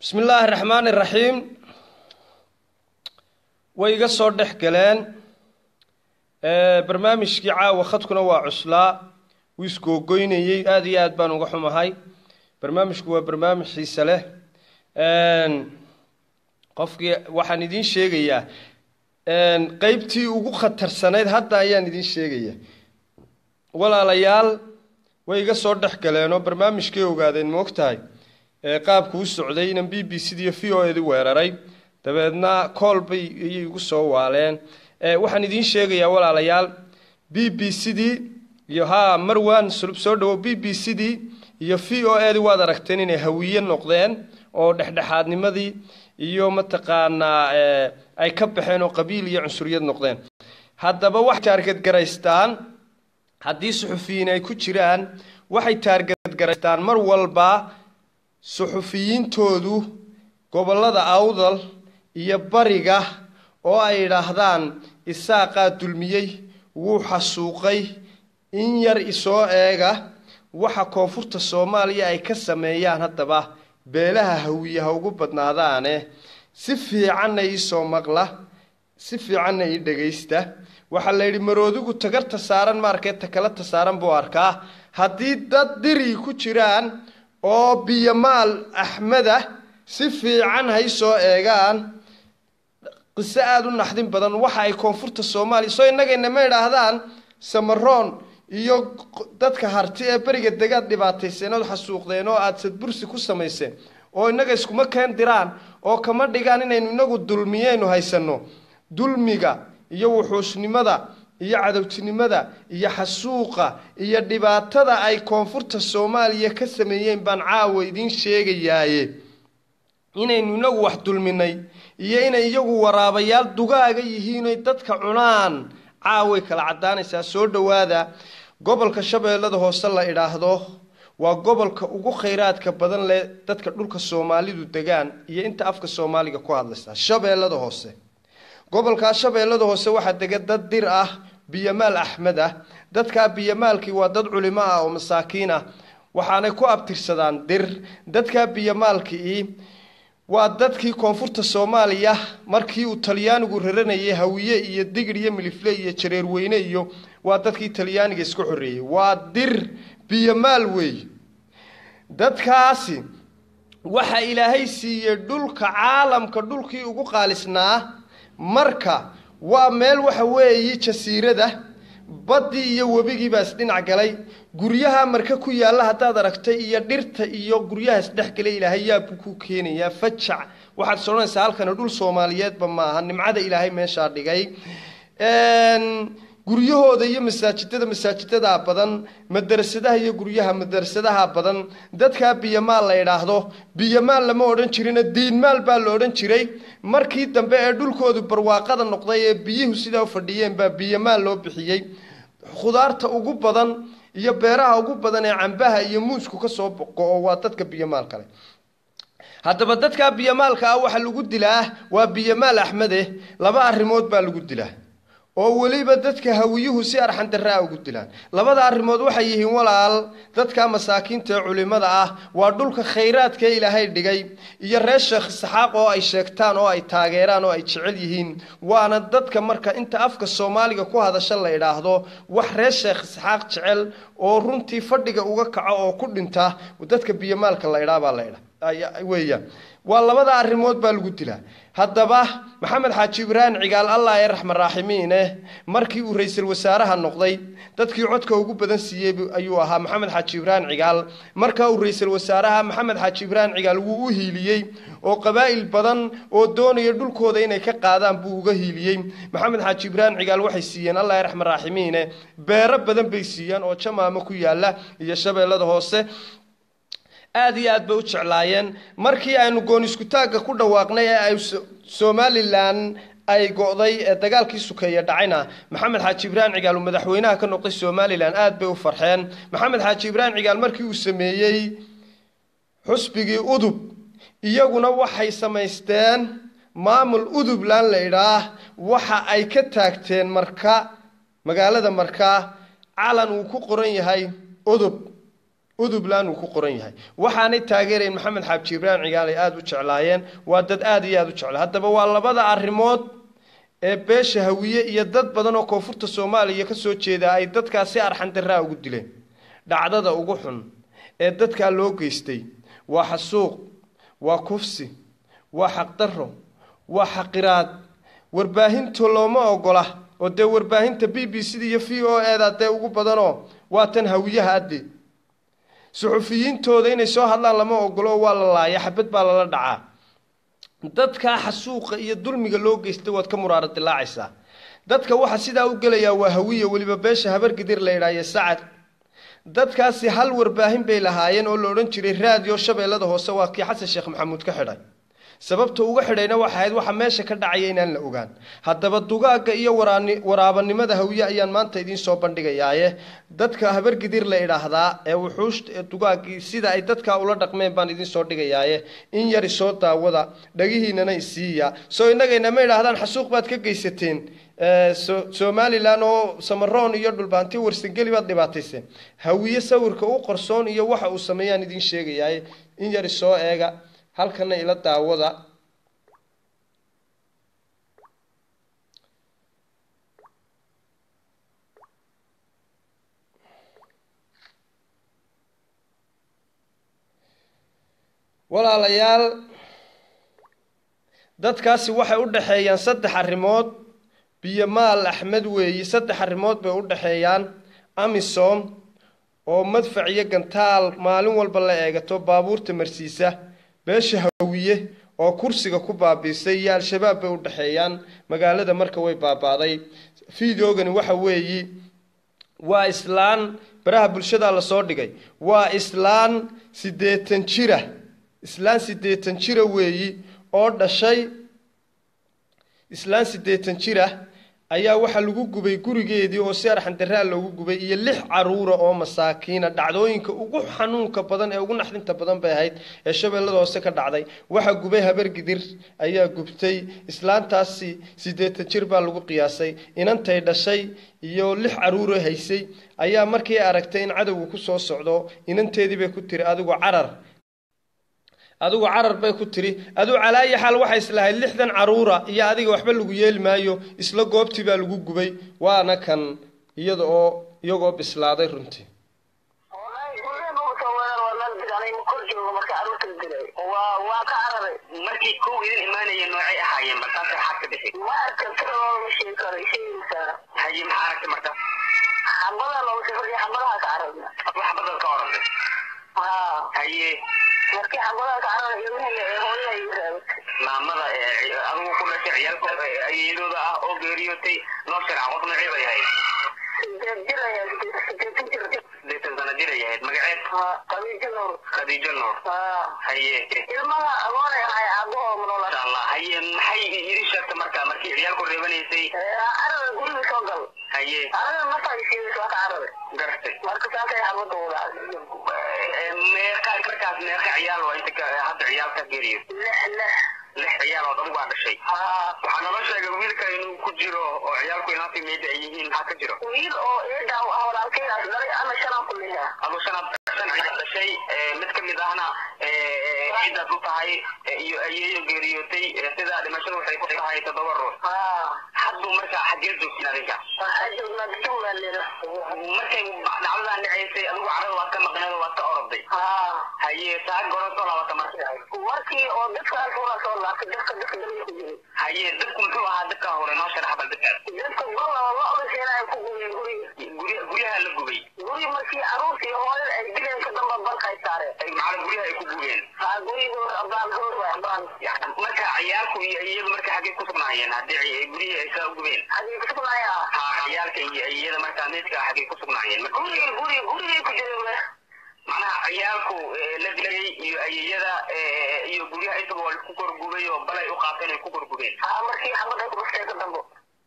bismi illaahi raxmaan iraxiim way iga soo dhex galeen barnaamijkii caawa khadkuna waa cuslaa wuu isgoogoynayey aada iyo aad baan uga xumahay barnaamijku waa barnaamij xiise leh qofkii waxaan idiin sheegayaa qeybtii ugu khatarsanayd hadda ayaan idiin sheegaya walaalayaal way iga soo dhex galeenoo barnaamijkay ogaadeen moogtahay qaabku u socday inan b b c diyo v o edi weeraray dabeedna cool bay ayay igu soo waaleen waxaan idiin sheegayaa walaalayaal b b c d iyo ha marwan sulub soo dhawo b b c d iyo v o edi waad aragteen inay hawiye noqdeen oo dhexdhexaadnimadii iyo mataqaanaa ay ka baxeen oo qabiil iyo cunsuriyad noqdeen haddaba waxay taargadgaraystaan haddii suxufiyiin ay ku jiraan waxay taargadgaraystaan mar walba suxufiyiintoodu gobollada awdal iyo bariga oo ay idhaahdaan isaaqaa dulmiyey wuu xasuuqay in yar isoo eega waxa koonfurta soomaaliya ay ka sameeyaan haddaba beelaha hawiyaha ugu badnaadaane si fiicanna iisoo maqla si fiicanna ii dhagaysta waxaa la yidhi maroodigu tagarta saaran maarkee takalata saaran buu arkaa haddii dad diri ku jiraan oo biyomaal axmeda si fiican hay soo eegaan qiso aada u naxdin badan waxa ay koonfurta soomaaliya soo innagayna ma idhaahdaan samaroon iyo dadka harti ee beriga degaad dhibaatayseen ood xasuuqdeen oo aada sadbursi ku samayseen oo innaga iskuma keen diraan oo kama dhigaan inaynu inagu dulmiyeynu haysanno dulmiga iyo wuxuushnimada iyo cadowtinimada iyo xasuuqa iyo dhibaatada ay koonfurta soomaaliya ka sameeyeen baan caawa idiin sheegayaaye inaynu inagu wax dulminay iyo inay iyagu waraabayaal dugaaga yihiinoy dadka cunaan caaway kala caddaanaysaa soo dhowaada gobolka shabeellada hoose la idhaahdo waa gobolka ugu khayraadka badan leh dadka dhulka soomaalidu degaan iyo inta afka soomaaliga ku hadlaysa shabeellada hoose gobolkaa shabeellada hoose waxaa dega dad dir ah biyomaal axmed ah dadkaa biyomaalkii waa dad culimo ah oo masaakiin ah waxaanay ku abtirsadaan dir dadkaa biyomaalkii waa dadkii koonfurta soomaaliya markii uu talyaanigu raranayay hawiye iyo digir iyo milifle iyo jareerweyne iyo waa dadkii talyaaniga iska xoreeyey waa dir biyomaal weey dadkaasi waxa ilaahay siiyey dhulka caalamka dhulkii ugu qaalisnaa marka waa meel waxa weeyi jasiirada baddii iyo webigii baa isdhinac galay guryaha marka ku yaalla haddaad aragtay iyo dhirta iyo guryaha isdhexgalay ilaahay yaabku ku keenayaa fajac waxaad is odhanaysaa halkani dhul soomaaliyeedba maaha nimcada ilaahay meeshaa dhigay guryahooda iyo masaajidada masaajidadaa badan madarasadaha iyo guryaha madarasadaha badan dadkaa biyomaal la idhaahdo biyomaal lama odhan jirina diinmaal baa la odhan jiray markii dambe ee dhulkoodu barwaaqada noqday ee biyuhu sidaa u fadhiyeen baa biyomaal loo bixiyey khudaarta ugu badan iyo beeraha ugu badan ee cambaha iyo muusku kasoo go-o waa dadka biyomaal kale haddaba dadkaa biyomaalka ah waxaa lagu dilaa waa biyomaal axmede laba arrimood baa lagu dilaa oo weliba dadka hawiyuhu si arxandaraa ugu dilaan labada arrimood waxay yihiin walaal dadka masaakiinta ee culimada ah waa dhulka khayraadka ee ilaahay dhigay iyo reer sheekh isxaaq oo ay sheegtaan oo ay taageeraan oo ay jecel yihiin waana dadka marka inta afka soomaaliga ku hadasha la idhaahdo wax reer sheekh isxaaq jecel oo runtii fadhiga uga kaco oo ku dhinta dadka biyomaalka la idhaa baa la idha weeyaan waa labada arrimood baa lagu dilaa haddaba maxamed xaaji ibraahim cigaal allah ee raxman raaximiine markii uu ra-iisul wasaaraha noqday dadkii codka ugu badan siiyey ayuu ahaa maxamed xaaji ibraahim cigaal markaa uu ra-iisul wasaaraha maxamed xaaji ibraahim cigaal wuu u hiiliyey oo qabaa'il badan oo doonaya dhulkooda inay ka qaadaan buu uga hiiliyey maxamed xaaji ibraahim cigaal waxay siiyeen allah ee raxman raaximiine beero badan bay siiyeen oo jamaamo ku yaala iyo shabeellada hoose aada iyo aad bay u jeclaayeen markii aynu goon iskutaagga ku dhawaaqnay ee ay somalilan ay go-day ee dagaalkii sukeeye dhacayna maxamed xaaji ibraahim cigaal uu madaxweynaha ka noqday somalilan aada bay u farxeen maxamed xaaji ibraahim cigaal markii uu sameeyey xusbigii udub iyaguna waxay samaysteen maamul udubland la idhaah waxa ay ka taagteen marka magaalada markaa calan uu ku qoran yahay udub udubland uu ku qoran yahay waxaanay taageerayn maxamed xaaji ibraahim cigaalay aada u jeclaayeen waa dad aada iyo aada u jecla haddaba waa labada arrimood ee beesha hawiye iyo dad badan oo koonfurta soomaaliya ka soo jeeda ay dadkaa si arxandaraa ugu dileen dhacdada ugu xun ee dadkaa loo geystay waa xasuuq waa kufsi waa xaqdarro waa xaqiraad warbaahinta looma ogola oo dee warbaahinta b b c da iyo v o e da dee ugu badanoo waa tan hawiyaha adde suxufiyiintooda inay soo hadlaan lama ogolo waa la laaya xabad baa lala dhacaa dadkaa xasuuqa iyo dulmiga loo geystay waad ka muraaro dilaacaysaa dadka waxa sidaa u gelayaa waa hawiya weliba beesha habargidir la idhaaye sacad dadkaasi hal warbaahin bay lahaayeen oo la odhan jiray raadiyo shabeellada hoose waa kii xasan sheekh maxamuud ka xidhay sababta uga xidhayna waxa ahayd waxa meesha ka dhacaya inaan la ogaan haddaba dugaagga iyo waraabanimada hawiye ayaan maanta idiin soo bandhigayaaye dadka habargidir la idhaahdaa ee wuxuushta ee dugaaggii sida ay dadkaa ula dhaqmeen baan idiin soo dhigayaaye in yari soo daawada dhagihiinana isiiya soo innagayna ma idhaahdaan xasuuq baad ka geysateen somalilan oo samaroon iyo dhulbaanti warsangeli baad dhibaatayseen hawiye sawirka u qorsoon iyo waxa uu sameeyaan idiin sheegayaaye in yari soo eega halkana ila daawada walaalayaal dadkaasi waxay u dhexeeyaan saddex arrimood biyomaal axmed weeyi saddex arrimood bay u dhexeeyaan amisom oo madfac iyo gantaal maalin walba la eegato baabuurta marsiisa beesha hawiye oo kursiga ku baabiisay iyo al-shabaab bay u dhexeeyaan magaalada marka way baabaaday fideogani waxa weeyi waa islaan baraha bulshada lasoo dhigay waa islaan siddeetan jira islaan siddeetan jira weeyi oo dhashay islaan siddeetan jira ayaa waxaa lagu gubay gurigeedii oo si arxandaraa loogu gubay iyo lix caruura oo masaakiina dhacdooyinka ugu xanuunka badan ee ugu naxdinta badan bay ahayd ee shabeellada hoose ka dhacday waxaa gubay habargidir ayaa gubtay islaantaasi siddeetan jir baa lagu qiyaasay inantay dhashay iyo lix caruuro haysay ayaa markii aragtay in cadowga ku soo socdo inanteedii bay ku tiri adigu carar adigu carar bay ku tiri aduu calaayi xaal waxay islahayd lixdan caruura iyo adiga waxba lagu yeeli maayo isla goobtii baa lagu gubay waana kan iyada oo iyagoo bislaaday runtii markii kow idin imaanaya noocay ahaayeen markaasay xadka bixi haye maxaa aragtay markaas waxbadal ka orantay haye markii xabadaha kacada ilmihii ee hooyada igu raabay maamada ee adigu ku dhashay ciyaalka ayeedooda ah oo geeriyootay noo sharca qof noocee bay ahayd sideed jir ayaa sideetan jir sideetan sano jir ay ahayd magaceed qadiijo nuur khadiijo nuur haye ilmaha agoonay ahay aabahoo manola insha allah haye maxay idin sheegtay marka markii ciyaalku reebanaysay carada guriga soo gal haye carada mafaisiis waa ka carada gartay marka saasay xabada wadaa meeqa markaas meeqa ciyaal waa inta hadda ciyaal ka geeriyo lix lix lix ciyaalood adigu aa dhashay waxaa naloo sheegay wiilka inuu ku jiro oo ciyaalku inaantii meeda ay yihiin maxaa ka jiro wiil oo eedaa ah walaalkeydaas dhalay ama shanaan ku leeyaha adu shanaad shan ciyaal dhashay mid ka mid ahna ciidaad u tahay iyo ayeeyo geeriyootay sida dhimashadu waxay ku tahay toddoba ruux hadduu markaa xaggee joogtiin adinka waxaa joognaa jumla leeda markay dhacdadan dhacaysay adigu carada waad ka maqneed oo waad ka orday haye taa goron soo laabata marka markii oo dadkaas waa soo laabtay dadka dadka daliya ku jiray haye dadku muxuu ahaa dadka hore noo sharax bal dadkaas dadka gola lo-da sheena ay ku gubeen guriga gurya guryaha la gubay guri markii caruurta iyo hooyada ay dileen ka damba balkay saareen ay macala guryaha ay ku gubeen haa gurigood abaan goor waa abaan marka ciyaalku iyo iyadu marka xaggee ku sugnaayeen haddii guryihii ay saa gubeen hadii ku sugnaaya ha ciyaalka iyo iyada markaa meydka xaggee ku sugnaayeen marka guriga guriga gurigay ku jireen macnaha ciyaalku la dilayay iyo ayeyada iyo guryaha intaba waa ku korgubay oo balay u qaateen ay ku korgubeen haa markii xabada ku dhuftay ka dambo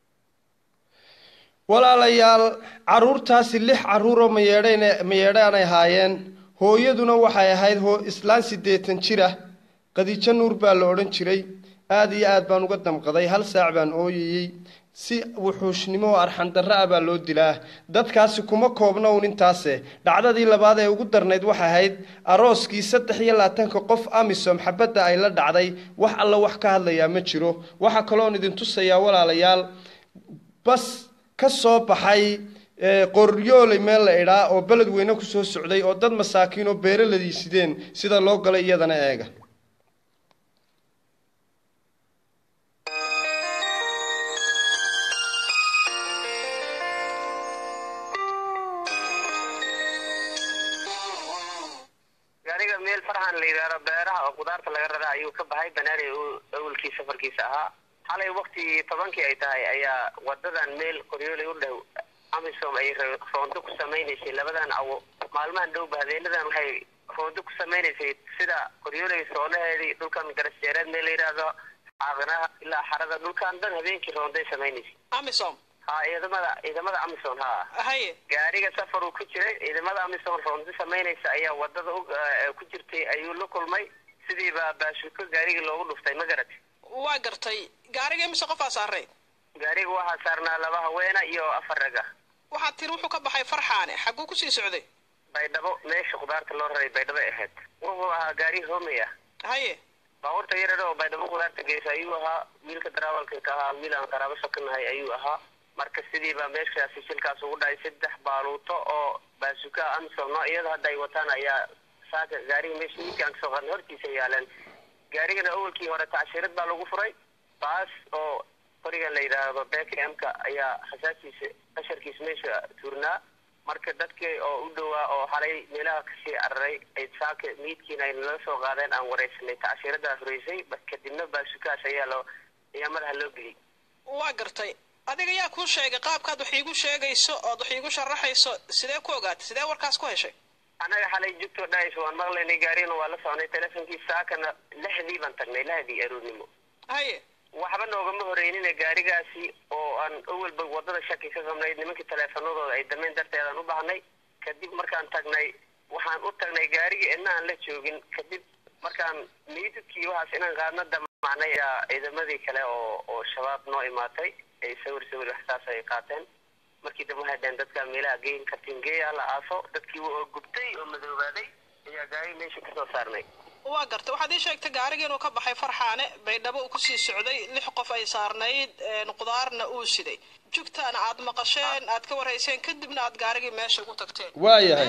walaalayaal caruurtaasi lix caruuroo mayeedhan mayeedhaanay ahaayeen hooyaduna waxay ahayd hoo islaan siddeetan jir ah qadiijo nuur baa la odhan jiray aada iyo aad baan uga damqaday hal saac baan ooyayey si wuxuushnimo oo arxandarra ah baa loo dilaa dadkaasi kuma koobna un intaase dhacdadii labaad ee ugu darnayd waxay ahayd arooskii saddex iyo labaatanka qof amisom xabadda ay la dhacday wax alla wax ka hadlayaa ma jiro waxaa kaloon idin tusayaa walaalayaal bas ka soo baxay qoryooley meel la idhaa oo beled weyne kusoo socday oo dad masaakiin oo beeraladii sideen sida loo galay iyadana eega gaariga meel farxan la yidhaahdo beeraha oo kudaarta laga rara ayuu ka baxay banaari awalkii safarkiisa ahaa xalay wakti tobankii ay tahay ayaa wadadan meel qoryooley u dhow amisom ay roondo ku samaynaysay labadan awo maalmahan dhowba habeenadan waxay roondo ku samaynaysay sida qoryooley soolaheedii dhulkan garasjeereed meel la yidhaahdo caaqinaha ilaa xarada dhulkan dhan habeenkii roonday samaynaysay amisom ha ciidamada ciidamada amisom ha haye gaariga safar uu ku jiray ciidamada amisom roondo samaynaysa ayaa wadada ku jirtay ayuu la kulmay sidiiba baashuko gaarigii loogu dhuftay ma garat waa gartay gaariga imise qofaa saaray gaariga waxaa saarnaa laba haweena iyo afar raga waxaad tiri wuxuu ka baxay farxaane xagguu kusii socday baydhabo meesha khudaarta loo raray baydhabo ahayd wuxuu ahaa gaari hoomey ah haye baabuurta yarar oo baydhabo khudaarta geysa ayuu ahaa wiilka daraawalka ka ahaa wiil aan qaraabo sokanahay ayuu ahaa marka sidiiba meeshaasi shilkaas ugu dhacay saddex baaluuto oo baasuka amisom noocyada hadda ay wataan ayaa saaka gaariga meesha wiilka aan kasoo qaadnay hortiisa yaaleen gaarigana awalkii hore tacshirad baa lagu furay baas oo qoriga la yidhaahdo bkmka ayaa hasaasiisa qasharkiisa meesha tuurnaa marka dadkii oo u dhowaa oo xalay meelaha kasii cararay ay saaka miidkiina ay nala soo qaadeen aan wareysanay tacshiradaa horeysay kadibna baasukaas ayaa loo ayaa madaxa loo geliyay waa gartay adiga yaa kuu sheegay qaabkaad wax iigu sheegayso ood wax iigu sharaxayso sidee ku ogaatay sidee warkaas ku heshay annaga xalay jugtoo dhahayso waan maqlaynay gaarigana waa la soconay teleefonkii saakana lixdii baan tagnay lahdii aroornimo haye waxba noogama horeynina gaarigaasi oo aan awalba wadada shaki ka qabnay nimankii taleefanadooda ay damayn darteedaan u baahnay kadib markaan tagnay waxaan u tagnay gaarigii idna aan la joogin kadib markaan miidadkii waxaas inaan qaadna damacnay ayaa ciidamadii kale oo oo shabaab noo imaatay ay sawir sawir waxsaas ay qaateen markii dambe waxay dhaheen dadkaa meelaha geyn kartiin geeya la aaso dadkii oo gubtay oo madoobaaday ayaa gaari meesha kasoo saarnay waa gartay waxaad ii sheegtay gaarigii inuu ka baxay farxaane baydhabo uu kusii socday lix qof ay saarnayd qudaarna uu siday jugtaana aad maqasheen aad ka warhayseen kadibna aad gaarigii meesha ugu tagteen waayahay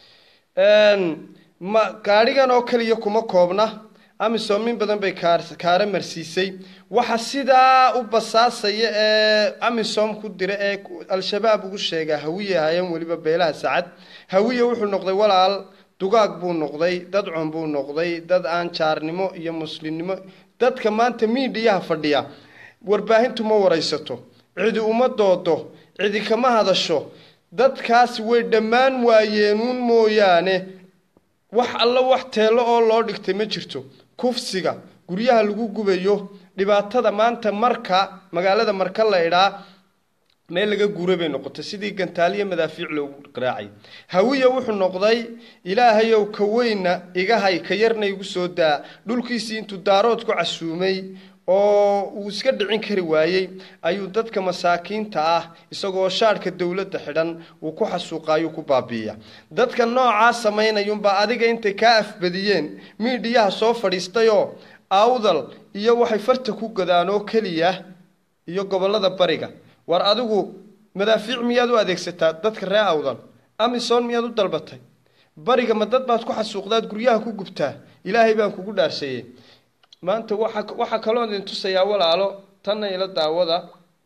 ma gaadhigan oo keliya kuma koobna amisom in badan bay kaar kaara marsiisay waxa sidaa u basaasaya ee amisom ku dira ee al-shabaab ugu sheegaa hawiye ahaayeen weliba beelaha sacad hawiye wuxuu noqday walaal dugaag buu noqday dad cun buu noqday dad aan jaarnimo iyo muslimnimo dadka maanta miidhiyaha fadhiya warbaahintu ma waraysato cidi uma doodo cidi kama hadasho dadkaasi way dhammaan waayeenuun mooyaane wax alla wax teello oo loo dhigtay ma jirto kufsiga guryaha lagu gubayo dhibaatada maanta marka magaalada marka la idhaa meel laga guura bay noqotay sidii gantaaliya madaafiic loogu raacay hawiya wuxuu noqday ilaahayow ka weyna iga hay ka yarna igu soo daa dhulkiisii intuu daarood ku casuumay oo uu iska dhicin kari waayey ayuu dadka masaakiinta ah isagoo shaadhka dowladda xidhan uu ku xasuuqaayu ku baabiiya dadka noocaa samaynayunbaa adiga intay kaa afbadiyeen miidhiyaha soo fadhiistayoo awdal iyo waxay farta ku gadaan oo keliya iyo gobollada bariga war adigu madaafiic miyaad u adeegsataa dadka ree awdal amisom miyaad u dalbatay bariga ma dad baad ku xasuuqdaad guryaha ku gubtaa ilaahay baan kugu dhaarseeyey maanta waxa waxaa kaloo idin tusayaa walaalo tanna ila daawada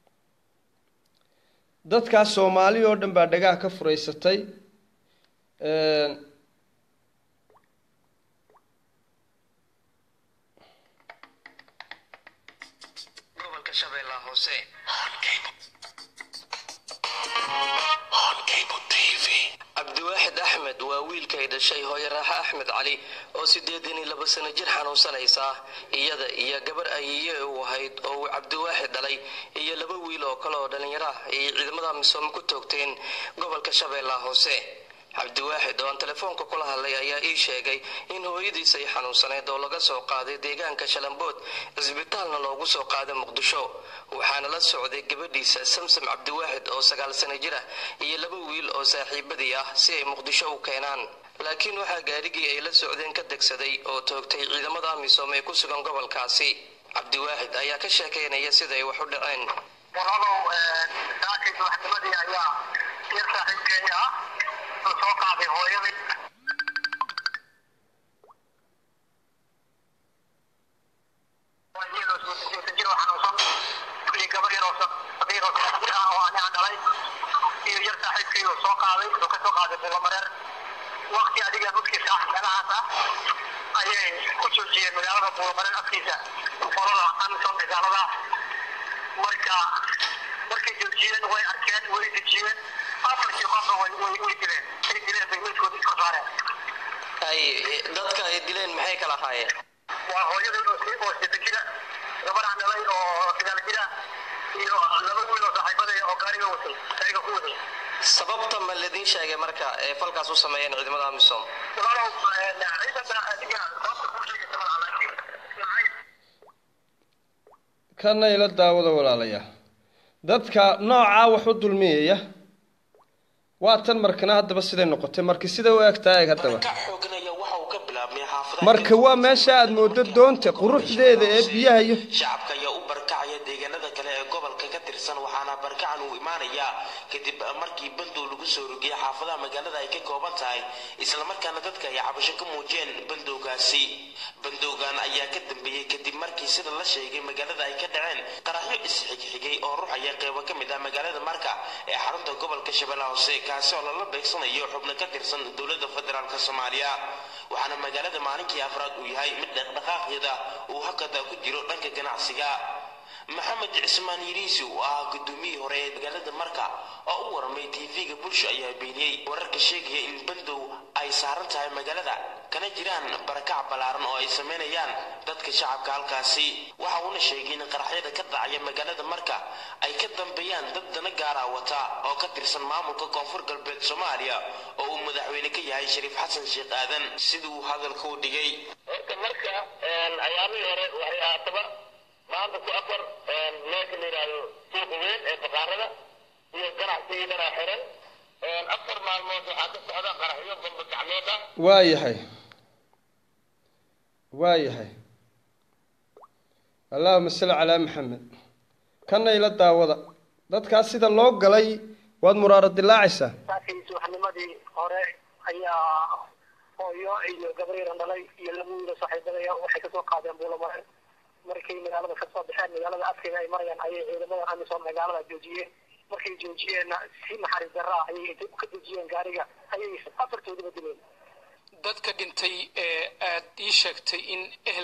dadkaas soomaali oo dhan baa dhagaha ka furaysatay gobolka shabeellaha hoose cabdiwaaxid axmed waa wiilkay dhashay hooyo raaxe axmed cali oo siddeetan iyo laba sano jir xanuunsanaysa iyada iyo gabar ayiye uu ahayd oo uu cabdiwaaxid dhalay iyo laba wiil oo kale oo dhallinyaro ah ayay ciidamada misoom ku toogteen gobolka shabeellaha hoose cabdiwaaxid oo aan telefoonka kula hadlay ayaa ii sheegay in hooyadiis ay xanuunsaneyd oo laga soo qaaday deegaanka shalambood cisbitaalna loogu soo qaaday muqdisho waxaana la socday gabadhiisa samsam cabdiwaaxid oo sagaal sano jir ah iyo laba wiil oo saaxiibadii ah si ay muqdisho u keenaan laakiin waxaa gaarigii ay la socdeen ka degsaday oo toogtay ciidamada amisom ee ku sugan gobolkaasi cabdiwaaxid ayaa ka sheekaynaya sida ay wax u dhaceen walaalow saakay subaxnimadii ayaa yar saaxiibkeeni ah la soo qaaday hooyadii iyadoo sideetan jir oo xanuunsan iyo gabar yar oo sabiir oo saddex jir ah oo aniga dhalay iyo yar saaxiibkii oo soo qaaday oo ka soo qaaday bulamareer waqti adiga dadkiisa ah meelahaas ah ayay ku joojiyeen magaalada bulamareer afkiisa qolada amisom dagaalada marka markay joojiyeen way arkeen way dejiyeen afarkii qofna way way way dileen ay dileen bay meydkooda iska saareen ay dadka ay dileen maxay kala ahaayeen waa hooyadii oo si oo sideetan jira gabadha dhalay oo sagaal jira iyo laba wiil oo saaxiibadaya oo gaariga watay gaariga ku watay sababta ma ladin sheegay marka ee falkaas u sameeyeen ciidamada amisom walaalow ciidanka adiga sababta kuu sheegaysa malaha laakiin nacayb kana ila daawada walaalayaal dadka noocaa wax u dulmiyaya waa tan markana haddaba siday noqotay marka sida u egtaa eeg haddaba ka xooganaya waxa uu ka bilaabmay xaafadaha marka waa meesha aad moodo doonta quruxdeeda ee biyaha iyo shacabka ayaa u barkacaya deegaanada kale ee gobolka ka tirsan waxaana barkacan uu imaanayaa kadib markii bandow lagu soo rogiyay xaafadaha magaalada ay ka kooban tahay islamarkaana dadka ay cabasho ka muujiyeen bandowgaasi bandowgan ayaa ka dambeeyey kadib markii sida la sheegay magaalada ay ka dhaceen qaraxyo isxigxigay oo ruxaya qeybo ka mid ah magaalada marka ee xarunta gobolka shabeellaha hoose kaasi oo lala beegsanayo xubno ka tirsan dowladda federaalk soomaaliya waxaana magaalada maalinkii afraad uu yahay mid dhaqdhaqaaqyada uu hakada ku jiro dhanka ganacsiga maxamed cismaan yiriisi oo ah gudoomiyihii hore ee magaalada marka oo u waramay tv-ga bulsho ayaa beeniyey wararka sheegaya in bandow ay saaran tahay magaalada kana jiraan barakac ballaaran oo ay sameynayaan dadka shacabka halkaasi waxa uuna sheegay in qaraxyada ka dhacaya magaalada marka ay ka dambeeyaan dad dana gaara wata oo ka tirsan maamulka koonfur galbeed soomaaliya oo uu madaxweyne ka yahay shariif xasan sheekh aadan siduu hadalka u dhigay horta marka ayaamihii hore waxay ahaataba maanta ku afar meesha la yidhaahdo suuqa weyn ee baqaarada iyo ganacsigii dhanaa xiran afar maalmood waxaa ka socda qaraxyo bamba gacmeed ah waa yahay waa yahay allahuma salli calaa maxamed kana ila daawada dadkaas sida loo galay waad muraaro dilaacaysaa saakii subaxnimadii hore ayaa hooyo iyo gabriiran dhalay iyo laba wiilo saaxiibadaya waxay kasoo qaadeen buulamare markay magaalada kasoo baxeen magaalada afkeeda ay marayaan ayay ciidamada amisom magaalada joojiyeen markay joojiyeenna si naxariis darra ah ayay intay ka dejiyeen gaariga ayay afartoodaba dileen dadka dhintay ee aad ii sheegtay in ehel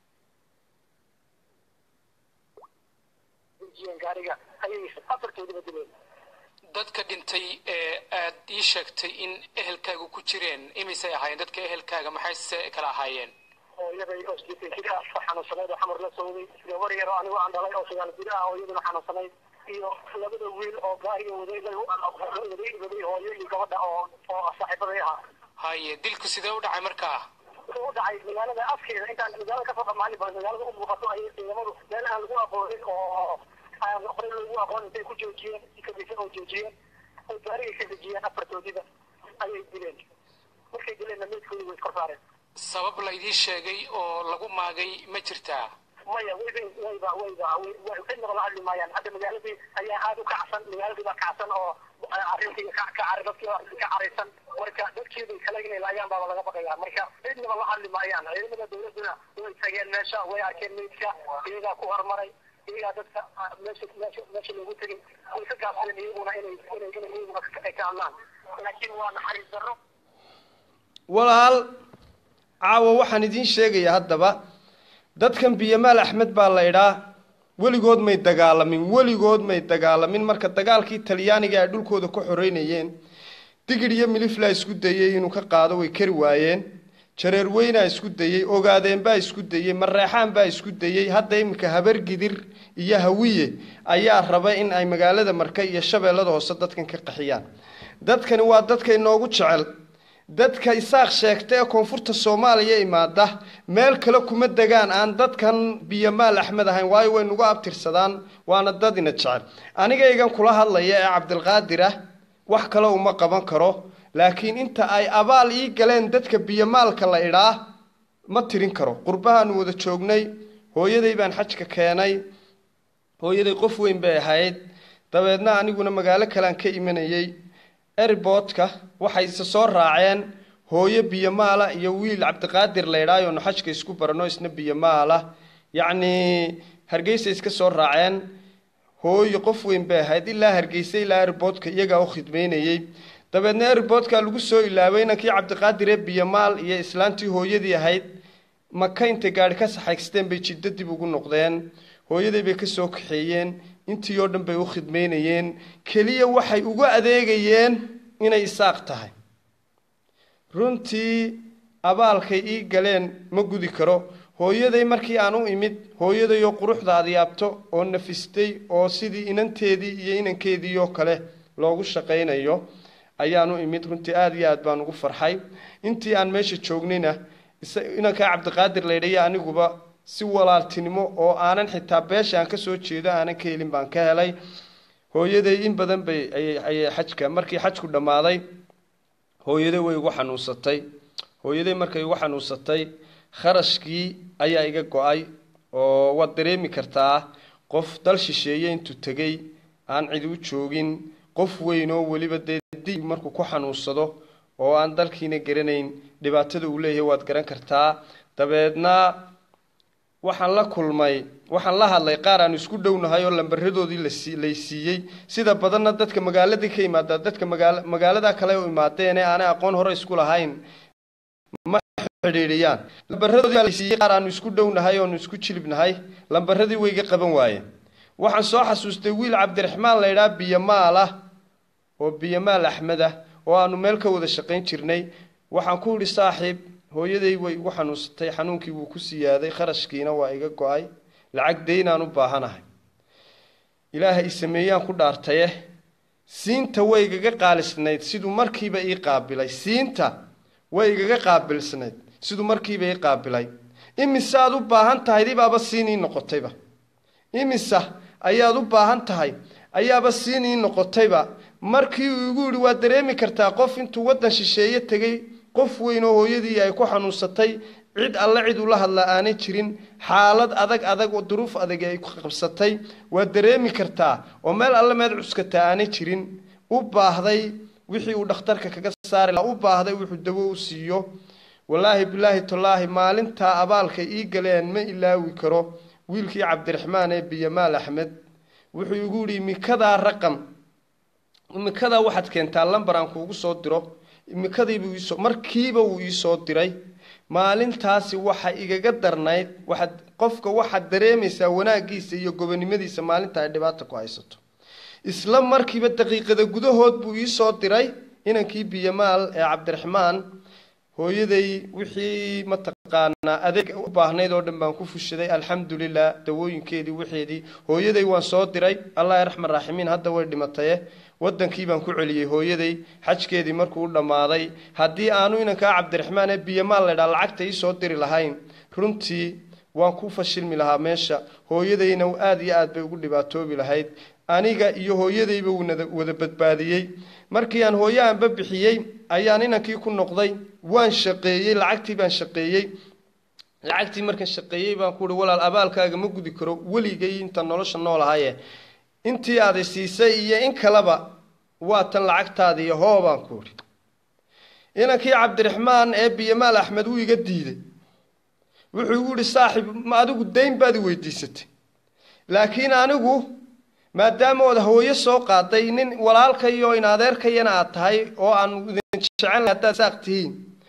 dejiyeen gaariga ayay afartoodaba dileen dadka dhintay ee aad ii sheegtay in ehelkaaga ku jireen imisay ahaayeen dadka ehelkaaga maxay se kala ahaayeen hooyaday oo sideetan jir ah oo xanuunsanayd oo xamar la sooday gabar yar oo anigu aan dhalay oo sagaal jir ah oo iyaduna xanuunsanayd iyo labada wiil oo gaariga waday waday waday hooyo iyo gabadha oo oo saaxiibaday ahaa haye dilku sidee u dhacay markaa wuxuu u dhacay magaalada afkeeda intaan magaalada kasoo dhamaanin ba magaalada u muuqato ayay ciidamadu meel aan lagu aqoonin oo aan horey lagu aqoon intay ku joojiyeen kadisa oo joojiyeen ay gaariga ka dejiyeen afartoodiba ayay dileen markay dileenna meydkoodi way iskor saareen sabab laydii sheegay oo lagu maagay ma jirtaa maya wayba wayba wayba cidnaba la hadli maayaan hadda magaaladii ayaa aada u kacsan magaaladii baa kacsan oo arrintii ka ka dadkii baa ka caraysan marka dadkeedii kale inay laayaan baaba laga baqayaa marka cidnaba la hadli maayaan ciidamada dowladuna way tageen meesha way arkeen meydka iyagaa ku hormaray iyagaa dadka meesha meesha meesha loogu tegin way ka gaabsadeen iyaguna inay inay inay iyaguna ay ka hadlaan laakiin waa naxariis darro walaal caawa waxaan idiin sheegayaa haddaba dadkan biyamaal axmed baa la idhaa weligood may dagaalamin weligood may dagaalamin marka dagaalkii talyaaniga ay dhulkooda ku xoreynayeen digir iyo milifla isku dayay inuu ka qaado way kari waayeen jareer weynaa isku dayey ogaadeen baa isku dayey mareexaan baa isku dayey hadda iminka habar gidir iyo hawiye ayaa raba in ay magaalada marka iyo shabeellada hoose dadkan ka qaxiyaan dadkani waa dadka inoogu jecel dadka isaaq sheegta ee koonfurta soomaaliya imaada meel kale kuma degaan aan dadkan biyomaal axmed ahayn waayo way nagu abtirsadaan waana dad ina jecel anigaygan kula hadlaya ee cabdilqaadir ah wax kale uma qaban karo laakiin inta ay abaal ii galeen dadka biyomaalka la idhaa ma tirin karo qurbahaanu wada joognay hooyaday baan xajka keenay hooyaday qof weyn bay ahayd dabeedna aniguna magaalo kalean ka imanayey erboodka waxay se soo raaceen hooyo biyomaala iyo wiil cabdiqaadir la idhaayo nu xajka isku barano isna biyomaala yacnii hargeysa iska soo raaceen hooyo qof weyn bay ahayd ilaa hargeysa ilaa erboodka iyagaa u khidmaynayey dabeedna erboodka lagu soo ilaabay inankii cabdiqaadir ee biyomaal iyo islaantii hooyadii ahayd maka intay gaari ka saxaysteen bay jiddo dib ugu noqdeen hooyaday bay ka soo kaxeeyeen intii oo dhan bay u khidmaynayeen keliya waxay ugu adeegayeen inay isaaq tahay runtii abaalkay ii galeen ma gudi karo hooyaday markii aan u imid hooyaday oo quruxda adyaabto oo nafistay oo sidii inanteedii iyo inankeedii oo kale loogu shaqaynayo ayaan u imid runtii aada iyo aad baan ugu farxay intii aan meesha joognayna inankaa cabdiqaadir laydhaya aniguba si walaaltinimo oo aanan xitaa beesha aan kasoo jeedo aanan ka helin baan ka helay hooyaday in badan bay ayay xajka markii xajku dhammaaday hooyaday way igu xanuunsatay hooyaday markay igu xanuunsatay kharashkii ayaa iga go-ay oo waad dareemi kartaa qof dal shisheeye intuu tegey aan cidi u joogin qof weyn oo weliba dee di markuu ku xanuunsado oo aan dalkiina garanayn dhibaatada uu leeyahay waad garan kartaa dabeedna waxaan la kulmay waxaan la hadlay qaar aan isku dhownahay oo lambaradoodii lasi lay siiyey sida badanna dadka magaaladii ka imaadaa dadka magaala magaalada kale u imaadeen ee aanay aqoon hore isku lahayn ma xidhiidhiyaan lambaradoodii lay siiyey qaar aanu isku dhownahay oonu isku jilibnahay lambaradii way iga qaban waayeen waxaan soo xasuustay wiil cabdiraxmaan la ydhaha biyomaal ah oo biyomaal axmed ah oo aanu meel ka wada shaqayn jirnay waxaan ku idhi saaxiib hooyaday way igu xanuunsatay xanuunkii wuu ku siyaaday kharashkiina waa iga go-ay lacag daynaan u baahanahay ilaahay sameeyaan ku dhaartaye siinta way igaga qaalisnayd siduu markiiba ii qaabilay siinta way igaga qaabilsnayd siduu markiiba ii qaabilay imise aad u baahan tahay dibaaba siin ii noqotayba imisa ayaad u baahan tahay ayaaba siin ii noqotayba markii uu igu yidhi waad dareemi kartaa qof intuu waddan shisheeye tegey qof weyn oo hooyadii ay ku xanuunsatay cid alle cid ula hadlaa aanay jirin xaalad adag adag oo duruuf adag ay ku qabsatay waad dareemi kartaa oo meel alle meed cuskataa aanay jirin u baahday wixii uu dhakhtarka kaga saari lahaa u baahday wuxuu dawo u siiyo wallaahi bilaahi tallaahi maalintaa abaalkay ii galeen ma ilaawi karo wiilkii cabdiraxmaan ee biyamaal axmed wuxuu igu yidhi imikadaa raqam imikadaa waxaad keentaa lambar aan kuugu soo diro imikadiibuu iisoo markiiba wuu iisoo diray maalintaasi waxa igaga darnayd waxaad qofka waxaad dareemaysaa wanaaggiisa iyo gobonimadiisa maalinta ay dhibaata ku haysato isla markiiba daqiiqada gudahood buu iisoo diray inankii biyamaal ee cabdiraxmaan hooyaday wixii mataqaanaa adeeg u baahnayd oo dhan baan ku fushaday alxamdulilah dawooyinkeedii wixeedii hooyaday waan soo diray allah raxman raaximiin hadda way dhimataye wadankii baan ku celiyey hooyaday xajkeedii markuu u dhammaaday haddii aanu inankaa cabdiraxmaan ee biyamaal laydhaa lacagta iisoo diri lahayn runtii waan ku fashilmi lahaa meesha hooyadayna aada iyo aad bay ugu dhibaatoobi lahayd aniga iyo hooyadayba wuunada wada badbaadiyey markii aan hooyahanba bixiyey ayaan inankii ku noqday waan shaqeeyey lacagtii baan shaqeeyey lacagtii markaan shaqeeyey baan ku uhi walaal abaalkaaga ma gudi karo weligay inta nolosha noolahaye intii aada siisay iyo in kaleba waa tan lacagtaadii hoo baan ku idhi inankii cabdiraxmaan ee biyamaal axmed wuu iga diiday wuxuu igu yihi saaxib ma adigu dayn baad i weydiisatay laakiin anigu maadaama ood hooyo soo qaaday nin walaalkayo in adeerkayana aad tahay oo aan idin jecel haddaad saaq tihiin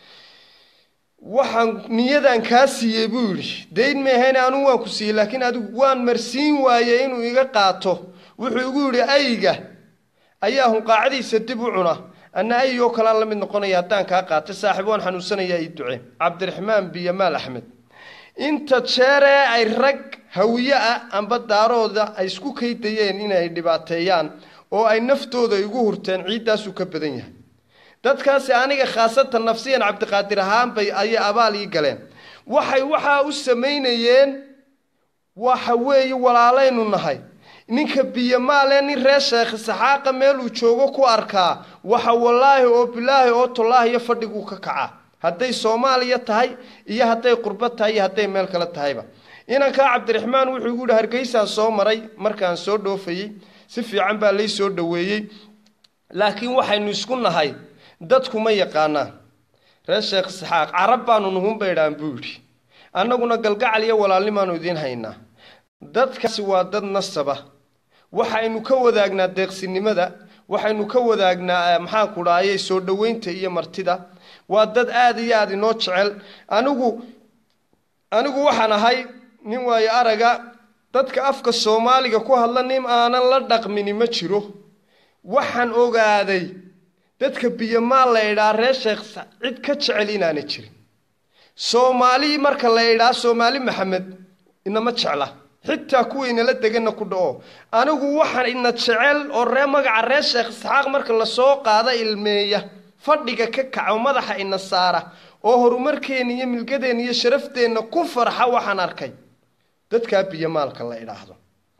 waxaan niyadan kaa siiyey buu yidhi dayn meehayne anugu waan ku siiyey laakiin adigu waan marsiin waayey inuu iga qaato wuxuu igu yidhi ayga ayaa hunqaacadiisa dib u cuna anna ayoo kalaan la mid noqonaya haddaan kaa qaatay saaxiib waan xanuunsanayaa ii ducee cabdiraxmaan biyamaal axmed inta jeeree ay rag hawiye ah amba daarooda ay isku kaydayeen inay dhibaateeyaan oo ay naftooda igu hurteen ciiddaasuu ka badan yahay dadkaasi aniga khaasatan nafsiyan cabdiqaadir ahaan bay ayay abaal ii galeen waxay waxaa u samaynayeen waxa weeye walaalaynu nahay ninka biyamaale nin reer sheekh saxaaqa meeluu joogo ku arkaa waxa wallaahi oo bilaahi oo tolaahi iyo fadhiguu ka kacaa hadday soomaaliya tahay iyo hadday qurbo tahay iyo hadday meel kale tahayba inankaa cabdiraxmaan wuxuu igu yihi hargeysaan soo maray markaan soo dhoofayey si fiican baa lay soo dhoweeyey laakiin waxaynu isku nahay dadku ma yaqaanaan reer sheekh saxaaq carab baanu nuhun baydhaan buu yidhi annaguna galgacal iyo walaalnimaanu idiin haynaa dadkaasi waa dad nasaba waxaynu ka wadaagnaa deeqsinimada waxaynu ka wadaagnaa maxaanku dhahayay soo dhoweynta iyo martida waa dad aada iyo aada inoo jecel anigu anigu waxaan ahay nin waayo araga dadka afka soomaaliga ku hadla nin aanan la dhaqmini ma jiro waxaan ogaaday dadka biyamaal la idhaa reer sheekh cid ka jecel inaana jirin soomaali marka la idhaa soomaali maxamed inama jecla xitaa kuwa inala deganna ku dhaco anigu waxaan ina jecel oo ree magaca reer sheekh isxaaq marka lasoo qaada ilmeeya fadhiga ka kaco madaxa ina saara oo horumarkeenna iyo milgadeenna iyo sharafteenna ku farxa waxaan arkay dadkaa biyamaalka la idhaahdo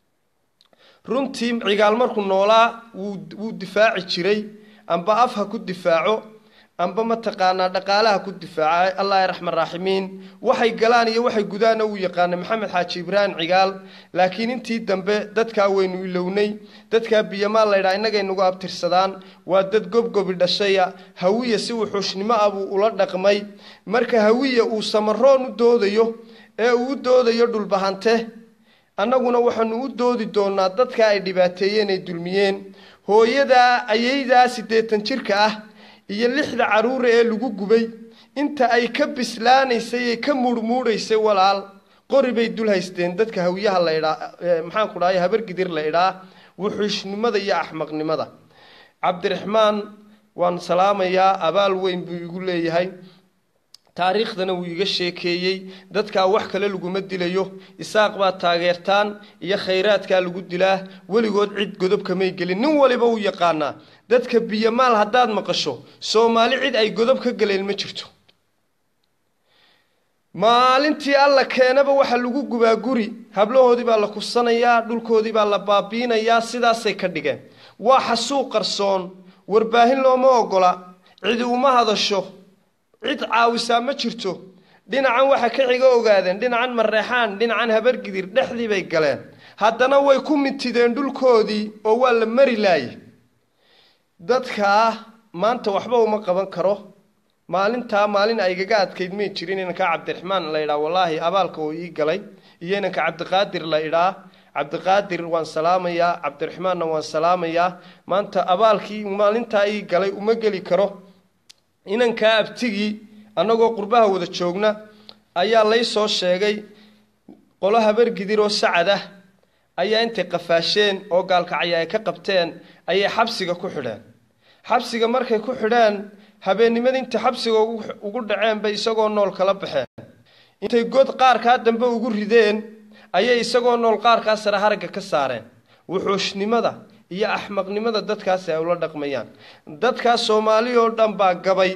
runtii cigaal markuu noolaa wuu wuu difaaci jiray amba af ha ku difaaco amba mataqaanaa dhaqaalaha ku difaaca allah raxman raaximiin waxay galaan iyo waxay gudaana uu yaqaanay maxamed xaaji ibraahim cigaal laakiin intii dambe dadkaa waynu ilownay dadkaa biyamaal laydhaa innagay nagu abtirsadaan waa dad gobgobi dhashaya hawiya si wuxuushnimo ah buu ula dhaqmay marka hawiya uu samaroon u doodayo ee uu u doodayo dhulbahante annaguna waxaanu u doodi doonaa dadka ay dhibaateeyeen ay dulmiyeen hooyadaa ayaydaa siddeetan jirka ah iyo lixda carruura ee lagu gubay inta ay ka bislaanaysay ee ka muurmuudhaysay walaal qori bay dul haysteen dadka hawiyaha la idhaa maxaan ku dhahay habargidir la idhaa wuxuushnimada iyo axmaqnimada cabdiraxmaan waan salaamayaa abaal weyn buu igu leeyahay taariikhdana wuu iga sheekeeyey dadkaa wax kale laguma dilayo isaaq baad taageertaan iyo khayraadkaa lagu dilaa weligood cid godob kamay gelin nin waliba uu yaqaanaa dadka biyamaal haddaad maqasho soomaali cid ay godob ka galeen ma jirto maalintii alla keenaba waxa lagu gubaa guri hablahoodii baa la kusanayaa dhulkoodii baa la baabiinayaa sidaasay ka dhigeen waa xasuuq qarsoon warbaahin looma ogola cidi uma hadasho cid caawisaa ma jirto dhinacan waxa ka xiga ogaadeen dhinacan mareexaan dhinacan habargidir dhexdii bay galeen haddana way ku mitideen dhulkoodii oo waa la mari laaye dadkaa maanta waxba uma qaban karo maalintaa maalin ay igaga adkayd may jirin inanka cabdiraxmaan la idhaa wallaahi abaalka oo ii galay iyo inanka cabdiqaadir la idhaa cabdiqaadir waan salaamayaa cabdiraxmaanna waan salaamayaa maanta abaalkii maalintaa ii galay uma geli karo inankaa abtigii annagoo qurbaha wada joogna ayaa lay soo sheegay qolo habargidir oo sacad ah ayaa intay qafaasheen oo gaalkacya ay ka qabteen ayay xabsiga ku xidheen xabsiga markay ku xidheen habeennimada intay xabsiga ugu dhaceen bay isagoo nool kala baxeen intay god qaarkaa dambe ugu rideen ayay isagoo nool qaarkaa sare haragga ka saareen wuxuushnimada iyo axmaqnimada dadkaasi ay ula dhaqmayaan dadkaas soomaali oo dhan baa gabay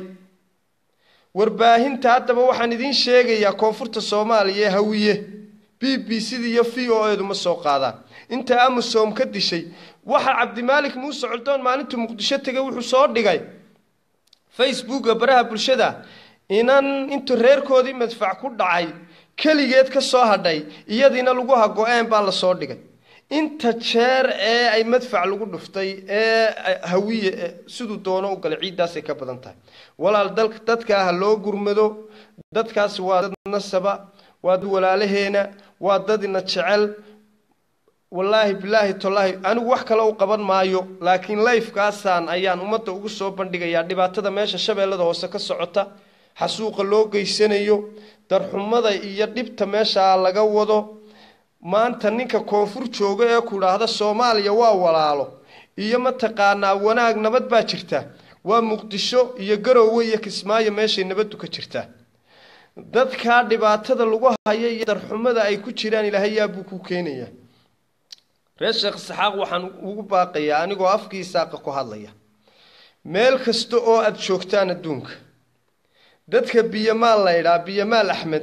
warbaahinta haddaba waxaan idiin sheegayaa koonfurta soomaaliya ee hawiye b b cda iyo v o edu ma soo qaadaan inta amusom ka dishay waxa cabdimaalik muuse coldoon maalintuu muqdisho tegay wuxuu soo dhigay facebooka baraha bulshada inan intuu reerkoodii madfac ku dhacay keligeed ka soo hadhay iyadiina lagu hago-een baa lasoo dhigay inta jeer ee ay madfac lagu dhuftay ee hawiye siduu doono u galay ciiddaasay ka badan tahay walaal dadkaa ha loo gurmado dadkaasi waa dad nasaba waa dad walaalaheena waa dad ina jecel wallaahi bilaahi tallaahi anigu wax kale u qaban maayo laakiin layfkaasaan ayaan ummadda ugu soo bandhigayaa dhibaatada meesha shabeellada hoose ka socota xasuuqa loo geysanayo darxumada iyo dhibta meeshaa laga wado maanta ninka koonfur jooga ee ku idhaahda soomaaliya waa walaalo iyo mataqaanaa wanaag nabad baa jirta waa muqdisho iyo garoowe iyo kismaayo meeshay nabaddu ka jirtaa dadkaa dhibaatada lagu haya iyo darxumada ay ku jiraan ilaahay yaabuu ku keenayaa reer sheekh isxaaq waxaan ugu baaqayaa anigoo afkii isaaqa ku hadlaya meel kasta oo aada joogtaan adduunka dadka biyamaal la ydhaa biyamaal axmed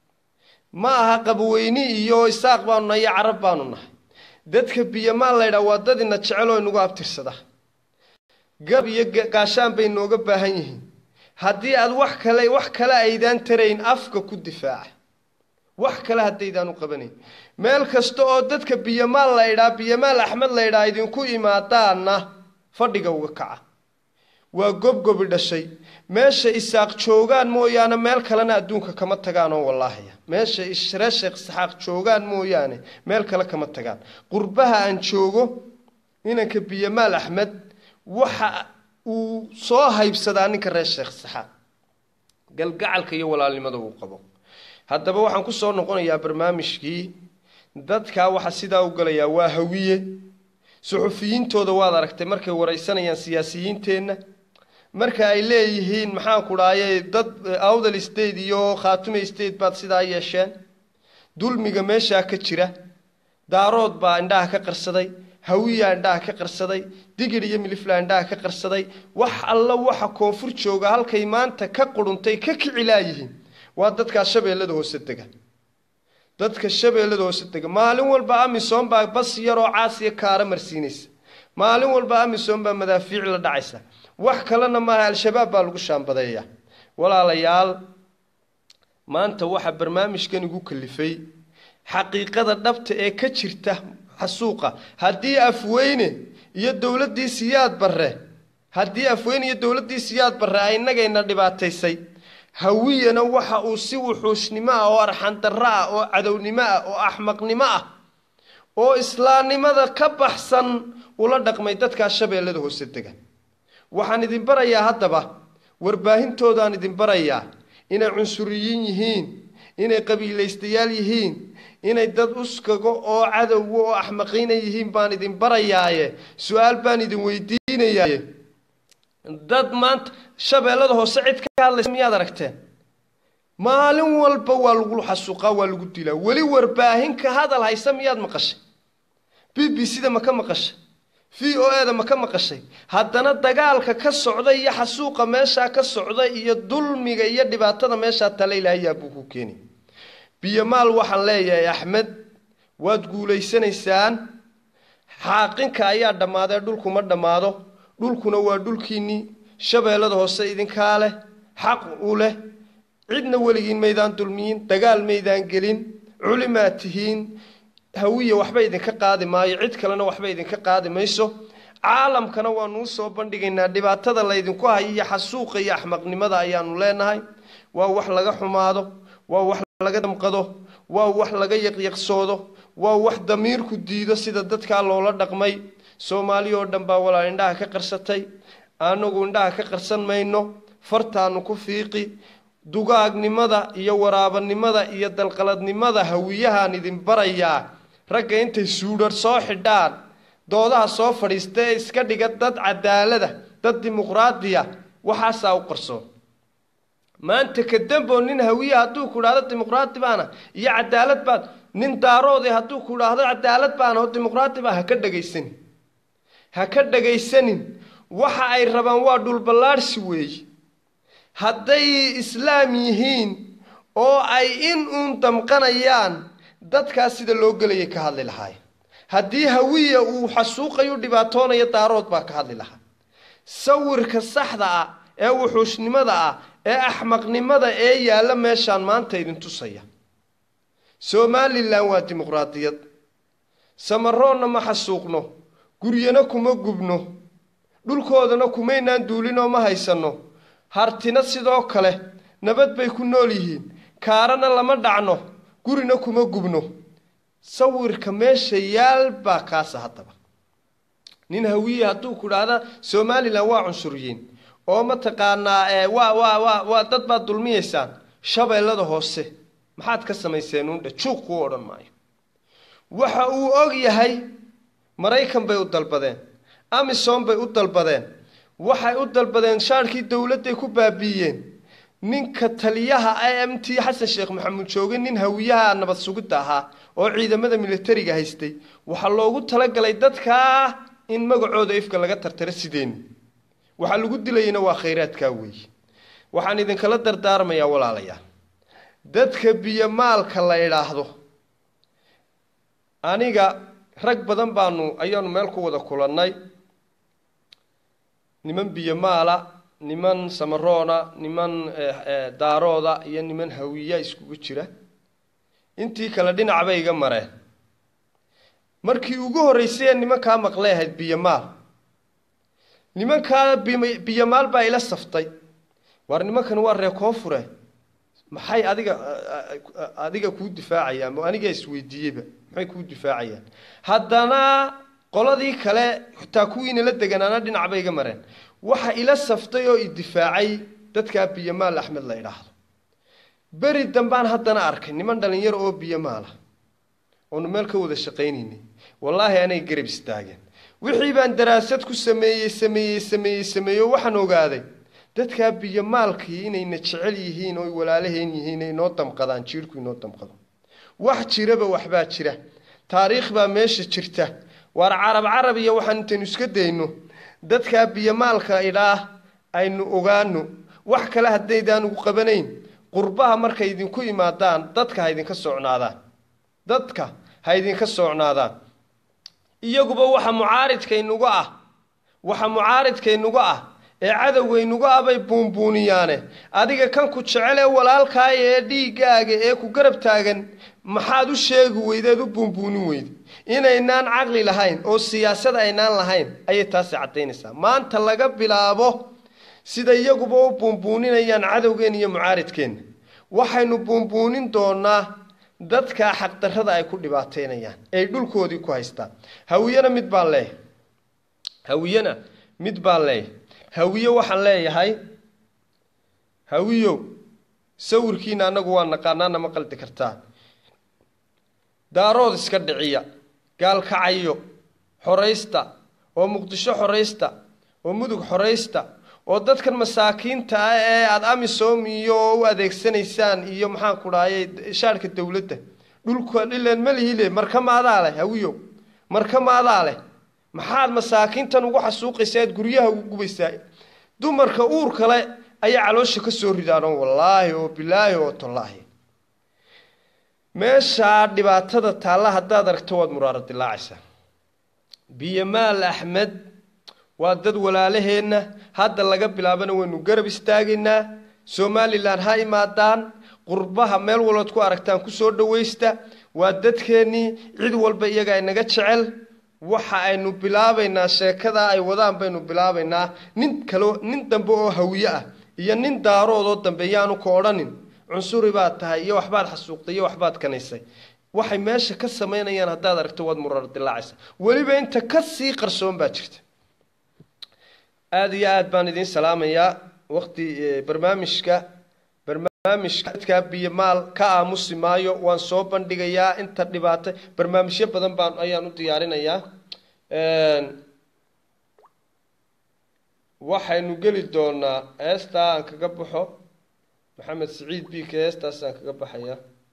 ma aha qabweyni iyo isaaq baanu nahay iyo carab baanu nahay dadka biyamaal la ydhaa waa dad ina jecel oo inagu abtirsada gab iyo gaashaan bay nooga baahan yihiin haddii aad wax kale wax kale aydaan tarayn afka ku difaaca wax kale haddaydaan u qabanayn meel kasta oo dadka biyamaal la ydhaa biyamaal axmed la ydhaa idinku imaadaana fadhiga uga kaca waa gobgobi dhashay meesha isaaq joogaan mooyaane meel kalena adduunka kama tagaan oo wallaahaya meesha reer sheekh isxaaq joogaan mooyaane meel kale kama tagaan qurbaha aan joogo inanka biyamaal axmed waxa uu soo haybsadaa ninka reer sheekh isxaaq galgacalka iyo walaalnimada uu qabo haddaba waxaan ku soo noqonayaa barnaamijkii dadkaa waxa sidaa u galayaa waa hawiye suxufiyiintooda waad aragtay markay waraysanayaan siyaasiyiinteenna marka ay leeyihiin maxaan ku dhahayay dad awdal state iyo khaatume state baad sidaa yeesheen dulmiga meeshaa ka jira daarood baa indhaha ka qarsaday hawiyaa indhaha ka qarsaday digir iyo milifla indhaha ka qarsaday wax alla waxa koonfur jooga halkay maanta ka quruntay ka kicilaayihiin waa dadkaa shabeellada hoose dega dadka shabeellada hoose dega maalin walba amisom baa bas yaroo caasiya kaara marsiinaysa maalin walba amisom baa madaafiic la dhacaysa wax kalena maaha al-shabaab baa lagu shaambadeeya walaalayaal maanta waxaa barnaamijkan igu kalifay xaqiiqada dhabta ee ka jirta xasuuqa haddii afweyne iyo dowladdii siyaad barre haddii afweyne iyo dowladdii siyaad barre ay innagayna dhibaataysay hawiyana waxa uu si wuxuushnimo ah oo arxandarro ah oo cadownimo ah oo axmaqnimo ah oo islaamnimada ka baxsan ula dhaqmay dadkaa shabeellada hoose dega waxaan idin barayaa haddaba warbaahintoodaan idin barayaa inay cunsuriyiin yihiin inay qabiilaystayaal yihiin inay dad uskago oo cadowga oo axmaqiina yihiin baan idin barayaaye su-aal baan idin weydiinayaaye dad maanta shabeellada hoose cid ka hadlaysa miyaad aragteen maalin walba waa lagu xasuuqaa waa lagu dilaa weli warbaahin ka hadal haysa miyaad maqashay b b c da ma ka maqashay v o e da ma ka maqashay haddana dagaalka ka socda iyo xasuuqa meeshaa ka socda iyo dulmiga iyo dhibaatada meeshaa tale ilaahayaa buu ku keeni biyomaal waxaan leeyahay axmed waad guulaysanaysaan xaaqinka ayaa dhammaadee dhulkuma dhammaado dhulkuna waa dhulkiinnii shabeellada hoose idinkaa leh xaq u leh cidna weligiin maydaan dulmiyin dagaal maydaan gelin culimaad tihiin hawiya waxba idinka qaadi maayo cid kalena waxba idinka qaadi mayso caalamkana waanuu soo bandhigaynaa dhibaatada laydinku hayo iyo xasuuqa iyo axmaqnimada ayaanu leenahay waa wax laga xumaado waa wax laga damqado waa wax laga yaqyaqsoodo waa wax damiirku diido sida dadkaa loola dhaqmay soomaali oo dhan baa walaal indhaha ka qarsatay anagu indhaha ka qarsan mayno fartaanu ku fiiqi dugaagnimada iyo waraabanimada iyo dalqaladnimada hawiyahaan idin barayaa ragga intay suudhar soo xidhaan doodaha soo fadhiista ee iska dhiga dad cadaalada dad dimuqraadiya waxaasaa u qarsoon maanta kadamboo nin hawiya hadduu ku idhahdo dimuqraadi baana iyo cadaalad baad nin daaroodi hadduu ku idhaahdo cadaalad baana oo dimuqraadi baa ha ka dhagaysanin ha ka dhagaysanin waxa ay rabaan waa dhulballaadhsi weeye hadday islaam yihiin oo ay in uun damqanayaan dadkaas sida loo gelayay ka hadli lahaayeen haddii hawiya uu xasuuqayu dhibaatoonayo daarood baa ka hadli lahaa sawirka saxda ah ee wuxuushnimada ah ee axmaqnimada ee yaalla meeshaan maanta idin tusaya somalilan waa dimuqraadiyad samaroonna ma xasuuqno guryana kuma gubno dhulkoodana kumaynaan duulinoo ma haysanno hartina sidoo kale nabad bay ku nool yihiin kaarana lama dhacno gurina kuma gubno sawirka meesha yaal baa kaasa haddaba nin hawiye hadduu ku dhahda somalilan waa cunsuriyiin oo mataqaanaa waa waa waa waa dad baad dulmiyaysaan shabeellada hoose maxaad ka samayseen uundhe juuq kuu odhan maayo waxa uu og yahay maraykan bay u dalbadeen amisom bay u dalbadeen waxay u dalbadeen shaarkii dowladday ku baabiiyeen ninka taliyaha i m t xasan sheekh maxamuud jooge nin hawiyaha nabad sugidda ahaa oo ciidamada militariga haystay waxaa loogu talagalay dadkaa in magacooda ifka laga tartaro sideeni waxaa lagu dilayana waa khayraadkaa weeye waxaan idinkala dardaarmayaa walaalayaal dadka biyomaalka la idhaahdo aniga rag badan baanu ayaanu meel ku wada kulannay niman biyomaala niman samaroona niman daarooda iyo niman hawiya iskugu jira intii kale dhinac bay iga mareen markii ugu horreysay ee nimankaa maqlay ahayd biyomaal nimankaa biyomaal baa ila saftay waar nimankan waa ree koonfure maxay adiga adiga kuu difaacayaan mo anigaa isweydiiyeyba maxay kuu difaacayaan haddana qoladii kale xitaa kuwiina la deganaana dhinac bay iga mareen waxa ila saftay oo i difaacay dadkaa biyomaal axmed la idhaahdo beri dambaan haddana arkay niman dhalinyaro oo biyomaala oonu meel ka wada shaqaynaynay wallaahi anay garab istaageen wixii baan daraasad ku sameeyey sameeyey sameeyey sameeyey oo waxaan ogaaday dadkaa biyomaalkii inayna jecel yihiin oo walaalaheen yihiin ay noo damqadaan jiirku inoo damqado wax jiraba waxbaa jira taariikh baa meesha jirta waar carab carab iyo waxaan intaynu iska dayno dadkaa biyomaalka idhaah aynu ogaano wax kale haddaydaan ugu qabanayn qurbaha markay idinku imaadaan dadka ha idinka socnaadaan dadka ha idinka socnaadaan iyaguba waxa mucaaridkaynuga ah waxa mucaaridkaynuga ah ee cadowgaynuga ah bay buunbuuniyaane adiga kan ku jecel ee walaalkaaya ee dhiiggaaga ee ku garab taagan maxaad u sheegi weydeed u buunbuunin weyde inaynaan caqli lahayn oo siyaasad aynaan lahayn ayay taasi caddaynaysaa maanta laga bilaabo sida iyaguba u buunbuuninayaan cadowgeen iyo mucaaridkeenna waxaynu buunbuunin doonaa dadkaa xaqdarrada ay ku dhibaateynayaan ay dhulkoodii ku haystaan hawiyena mid baan leeyahay hawiyena mid baan leeyahay hawiye waxaan leeyahay hawiyow sawirkiina annagu waa naqaanaana ma qaldi kartaa daarood iska dhiciya gaalkacayo xoraysta oo muqdisho xoraysta oo mudug xoraysta oo dadkan masaakiinta ah ee aada amisom iyo u adeegsanaysaan iyo maxaan ku dhahaye shaarhka dowladda dhulka dhileen malihile marka maadaa leh hawiyow marka maadaa leh maxaad masaakiintan ugu xasuuqaysa aad guryaha ugu gubaysaa dumarka uur kale ayaa caloosha ka soo ridaanoo wallaahi oo bilaahi oo tallaahi meeshaa dhibaatada taalla haddaad aragto waad muraaro dilaacaysaa biyomaal axmed waa dad walaalaheenna hadda laga bilaabana waynu garab istaagaynaa somalilan ha imaadaan qurbaha meel walbaad ku aragtaan kusoo dhawaysta waa dadkeennii cid walba iyaga inaga jecel waxa aynu bilaabaynaa sheekadaa ay wadaan baynu bilaabaynaa nin kalo nin dambe oo hawiye ah iyo nin daaroodoo dambe yaanu ka odhanin cunsuri baad tahay iyo waxbaad xasuuqtay iyo waxbaad kanaysay waxay meesha ka samaynayaan haddaad aragto waad murar dilaacaysa weliba inta ka sii qarsoon baa jirta aada iyo aada baan idiin salaamayaa waqti barnaamijka barnaamijka dadkaa biyomaal ka aamusi maayo waan soo bandhigayaa inta dhibaata barnaamijyo badan baan ayaan u diyaarinayaa waxaynu geli doonaa heestaa aan kaga baxo maxamed siciid biika heestaasaan kaga baxayaa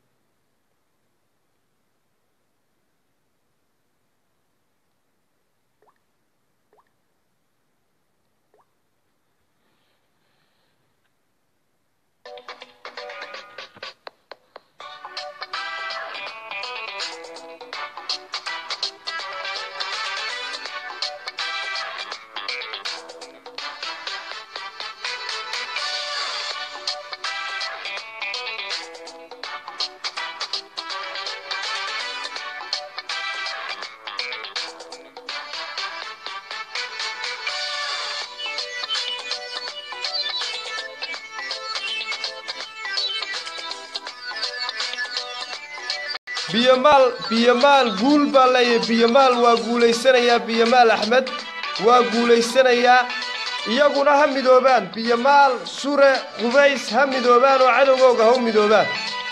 biyomaal biyomaal guul baa leeyahay biyomaal waa guulaysanayaa biyomaal axmed waa guulaysanayaa iyaguna ha midoobaan biyomaal sure qubays ha midoobaan oo cadowgooga ha u midoobaan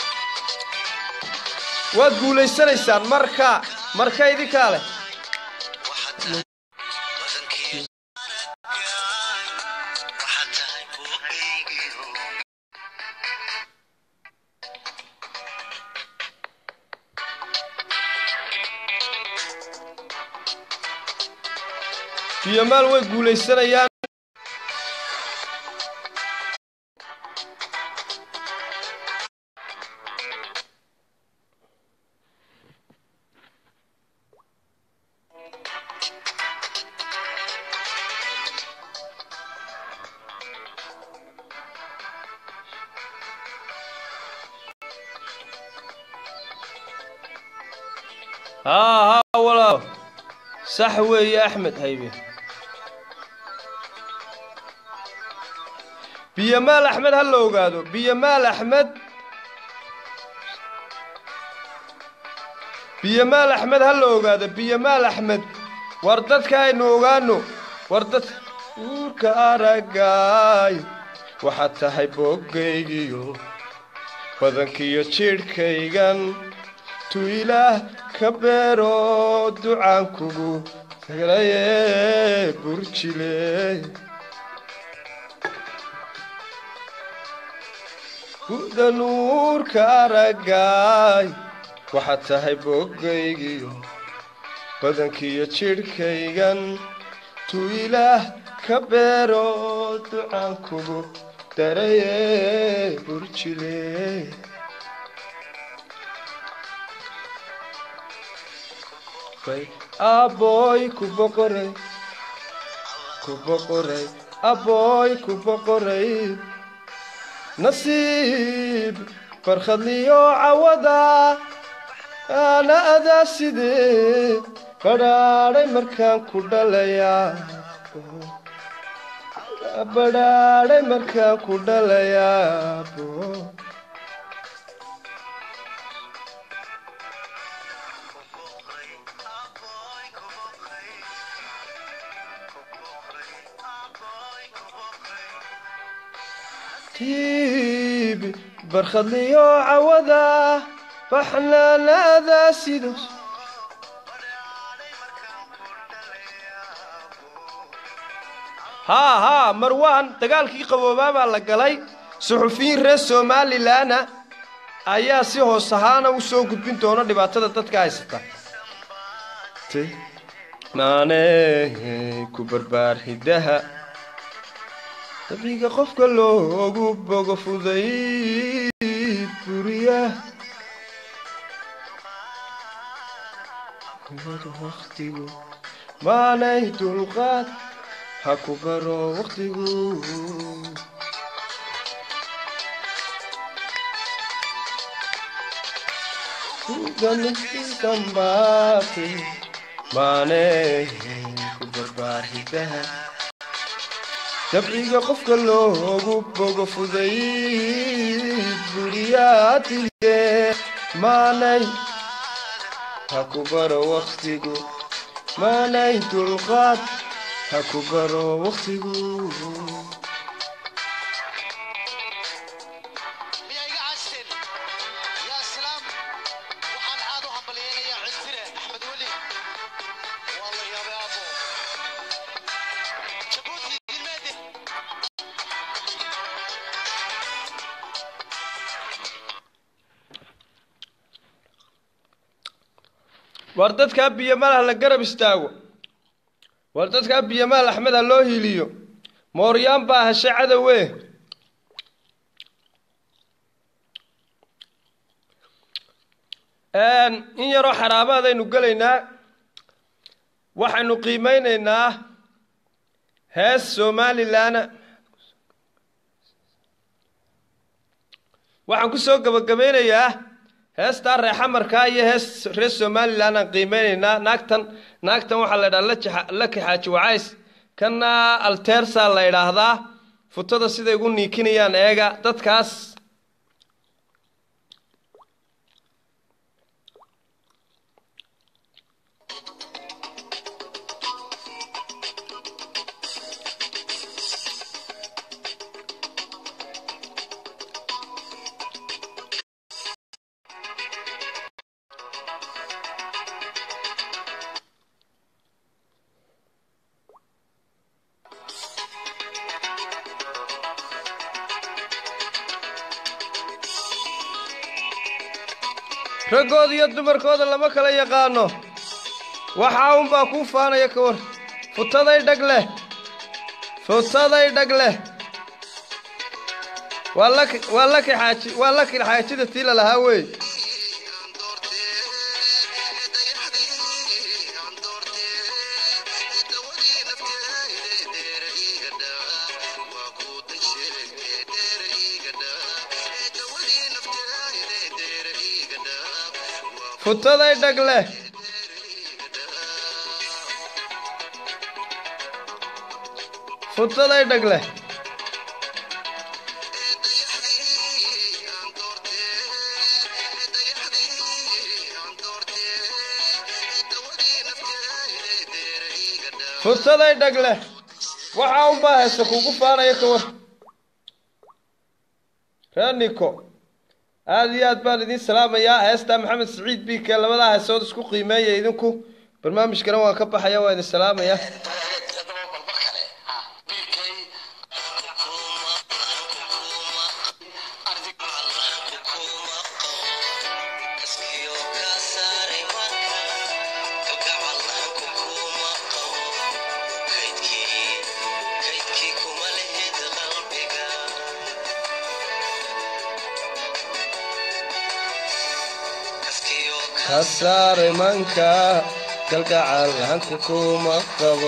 waad guulaysanaysaan marka marka idinkaa leh biyamaal way guulaysanayaan haa haa walaal sax weeye axmed haybe biyamaal axmed ha la ogaado biyamaal axmed biyamaal axmed ha la ogaado biyamaal axmed war dadka aynu ogaano war dad uurka aragaay waxaad tahay boggaygiyo badankiyo jidhkaygan tu ilaah ka beero ducaan kugu tagalaye burjile bu'da nuurka aragaay waxaad tahay boggaygiyo badankiyo jidhkaygan tu ilaah ka beero ducaan kugu daraye burjile aboy ku boqoray ku boqoray aboy ku boqoray nasiib farkhadliyo cawada ana adaa sidee badhaadhay markaan ku dhalayaa badhaadhay markaan ku dhalayaa bo tiibi barkhadliyo cawada baxnaanaada sidos haa haa marwaan dagaalkii qaboobaa baa la galay suxufiyiin reer somalilanna ayaa si hoos ahaana u soo gudbin doona dhibaatada dadka haysata maane ku barbaar hiddaha dabiga qofka loogu bogo fudayd buriya waqtigu maanay dulqaad ha ku baro waqtigu dambaate maanay ku barbaar hidaha dabciga qofka loogu bogo fudayd buriyaatiye maanay ha ku baro waqtigu maanay dulqaad ha ku baro waqtigu miyaa iga casteen yaa islaam waxaan caad u hambalyeynayaa cisbire axmed weli waa la yaabay aabo jabuuti gilmeede war dadkaa biyamaal ha la garab istaago war dadkaa biyamaal axmed ha loo hiiliyo mooryaan baa heshay cadowe in yaroo xaraabaadaynu gelaynaa waxaynu qiimeynaynaa hees somalilan waxaan ku soo gabagabeynayaa heestaa reexamarkaa iyo hees reer somalilan aan qiimeynaynaa naagtan naagtan waxaa la ydhaha laki xaaji wacays kana altersa la ydhaahdaa futada siday ugu niikinayaan eega dadkaas raggooda iyo dumarkooda lama kala yaqaano waxaa unbaa kuu faanaya ka war futaday dhag leh futaday dhag leh waa laki waa laki xaaji waa laki xaajida tii lalahaa wey futaday dhag leh futaday dhag leh futaday dhag leh waxaa unbaa heesta kugu faanaya ka war reer niko aada iyo aad baan idiin salaamayaa heestaa maxamed siciid biike labadaa heesood isku qiimeeya idinku barnaamijkana waan ka baxaya waa idin salaamayaa kasaare manka kalgacal hanka kuma qabo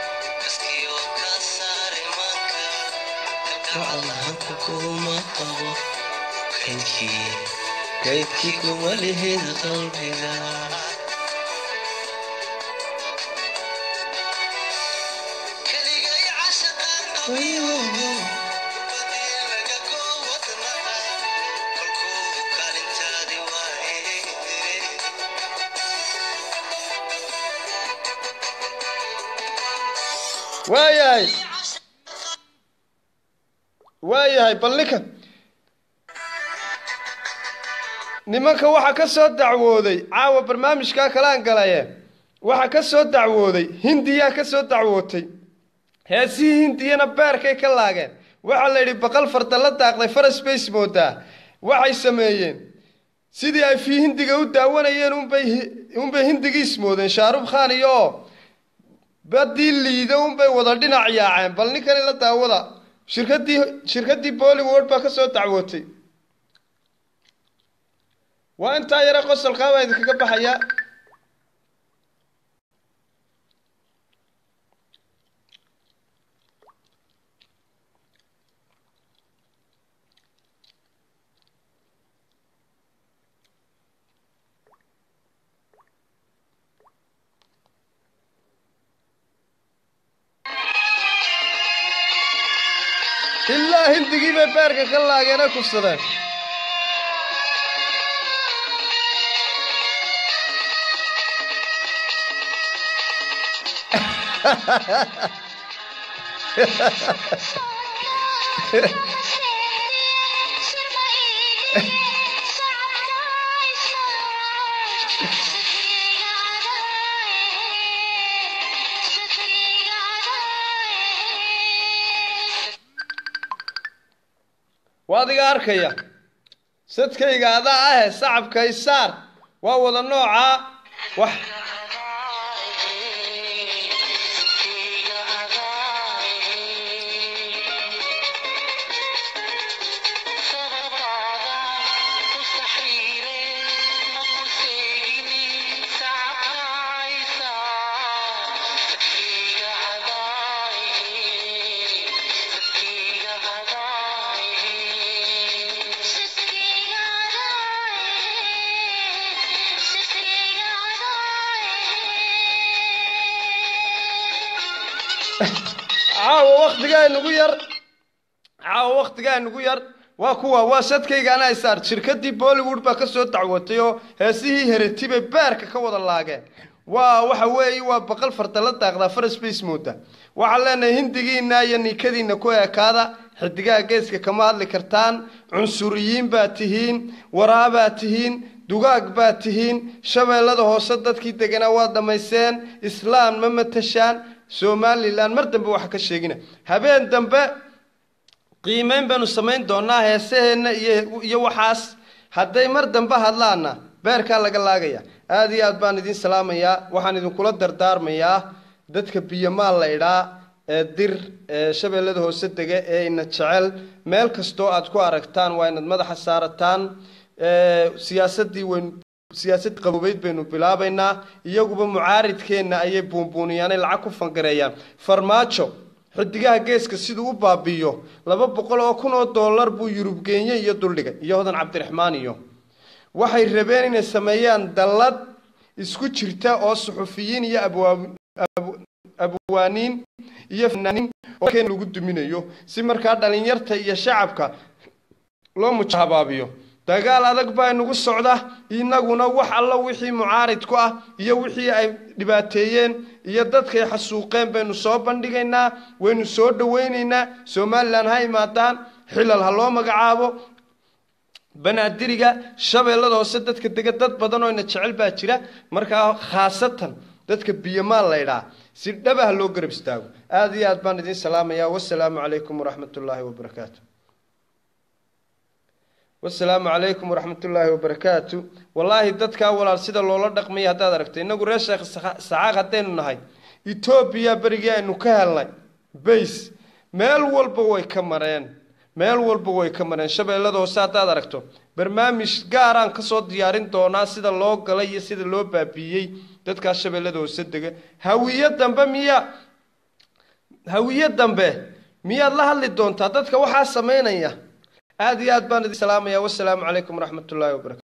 hanka kuma qabo kaydkii kaydkii kuma lihid qalbiga waayahay waayahay bal ninka nimanka waxaa ka soo dacwooday caawa barnaamijkaa kalaan galaye waxaa ka soo dacwooday hindiyaa ka soo dacwootay heesihii hindiyana beerkay ka laageen waxaa la yidhi baqal farda la daaqday faras bays moodaa waxay sameeyeen sidii ay fii hindiga u daawanayeen unbay unbay hindigiis moodeen shaarub khan iyo oo badii liida unbay wada dhinac yaaceen bal ninkani la daawada shirkadii shirkadii bollywood baa ka soo dacwootay waa intaa yare qosolkaa baa idinkaga baxayaa ilaa hindigii bay beerka ka laageena kufsadeen waa adiga arkaya sadkayga adaa ahe sacabka isaar waa wada noocaa wax caawa waktigaa nugu yar caawa waktigaa nugu yar waa kuwa waa sadkaygaana isaar shirkadii bollywood baa ka soo dacwatay oo heesihii hereti bay beerka ka wada laageen waa waxa weeye waa baqal farda la daaqdaa faras bays mooda waxaan leenahay hindigiina iyo niikadiina ku ekaada xidigaha geeska kama hadli kartaan cunsuriyiin baa tihiin waraabaa tihiin dugaag baa tihiin shabeellada hoose dadkii deganaa waa dhammayseen islaam ma matashaan somalilan mar dambe waxa ka sheegina habeen dambe qiimeyn baynu samayn doonaa heesaheenna iyo iyo waxaas hadday mar dambe hadlaana beerkaa laga laagaya aada iyo aad baan idiin salaamayaa waxaan idinkula dardaarmayaa dadka biyamaal la idhaa ee dir ee shabeellada hoose dega ee ina jecel meel kastoo aad ku aragtaan waa inaad madaxa saarataan siyaasadii waynu siyaasad qabobeyd baynu bilaabaynaa iyaguba mucaaridkeenna ayay buunbuuniyaanay lacag ku fangareeyaan farmaajo xidigaha geeska siduu u baabiiyo laba boqol oo kun oo dollar buu yurub geenye iyo duldhigay iyo hodan cabdiraxmaan iyo waxay rabeen inay sameeyaan dallad isku jirta oo suxufiyiin iyo abwaaniin iyo fanaaniin oo keen lagu duminayo si markaa dhalinyarta iyo shacabka loo mujahabaabiyo dagaal adag baa inagu socda inaguna wax alla wixii mucaarid ku ah iyo wixii ay dhibaateeyeen iyo dadkay xasuuqeen baynu soo bandhigaynaa waynu soo dhawaynaynaa somalilan ha imaadaan xilal ha loo magacaabo banaadiriga shabeellada hoose dadka dega dad badan oo ina jecel baa jira markaa khaasatan dadka biyamaal la ydhaa si dhaba ha loo garab istaago aada iyo aad baan idiin salaamayaa wasalaamu calaykum waraxmat ullaahi wabarakaatu wasalaamu calaykum waraxmat ullaahi wabarakaatu wallaahi dadkaa walaal sida loola dhaqmaya haddaad aragto innagu reer sheekh sacaaq haddaynu nahay etoobiya berigii aynu ka helnay bays meel walba way ka mareen meel walba way ka mareen shabeellada hoose haddaad aragto barnaamij gaaraan kasoo diyaarin doonaa sida loo galay iyo sida loo baabiiyey dadkaa shabeellada hoose dega hawiyo dambe miya hawiyo dambe miyaad la hadli doontaa dadka waxaa samaynaya aada iyo aad baan idin salaamaya wasalaamu calaykum waraxmat ullaahi wabarakatu